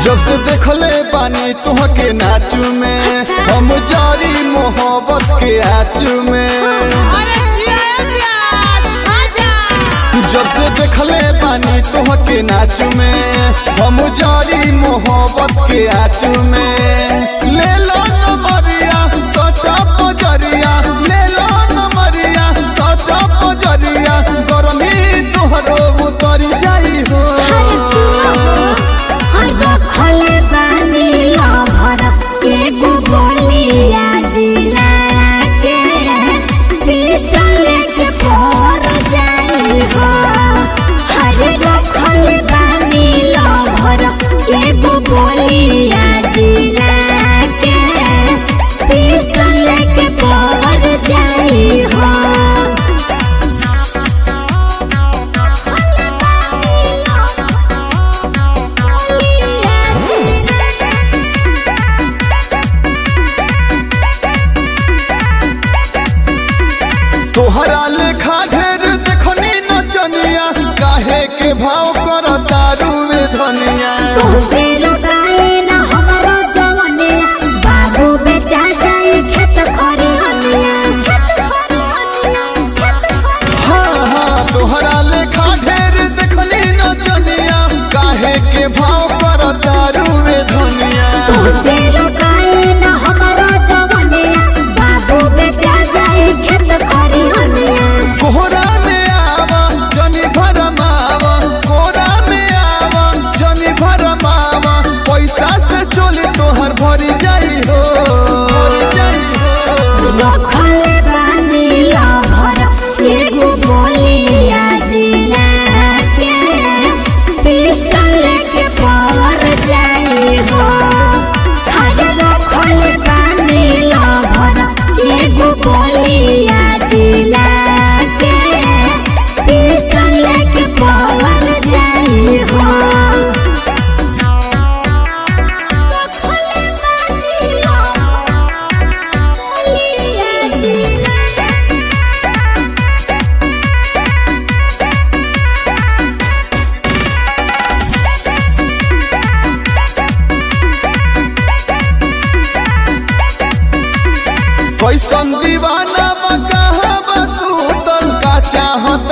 जब से देखले पानी तुहके नाचू में हम जारी मोहब्बत के आचू में अरे जिया प्यार आजा जब से देखले पानी तुहके नाचू में हम जारी मोहब्बत के आचू में ले लो नमरिया सटा पजरिया ले लो नमरिया सटा पजरिया गरमी तुहरो उतर जाई हो रखले बानी लभर एगो गोलिया जिला के पिस्टल लेके पर जाई हो हरे रखले बानी लभर एगो गोलिया जिला के पिस्टल लेके पर जाई हो तोहरा लेखा ढेर देखनी नचनिया काहे के भाव कर दारू में धनिया तुझसे रुकाए न हमरो जवनिया बाबू बेचा जाए खेत करे हनिया हाँ हाँ तोहरा लेखा ढेर देखनी नचनिया काहे के भाव कर दारू में धनिया तुझसे रुकाए न हमरो जवनिया बाबू बेचा जाए खेत करे हनिया कोहरा में आवा जनी भरमावा कोहरा में आवा जनी भरमावा पैसा से चोली तोहर भरी जाई हो भरी जाई हो रखले बानी लभर एगो गोलिया जिला के पिस्टल लेके पर जाई हो हरे रखले बानी लभर एगो गोलिया जिला के पिस्टल लेके पर जाई हो रखले बानी लभर गोलिया जिला कैसन दीवाना बा कहाँ बा सूतल का चाहत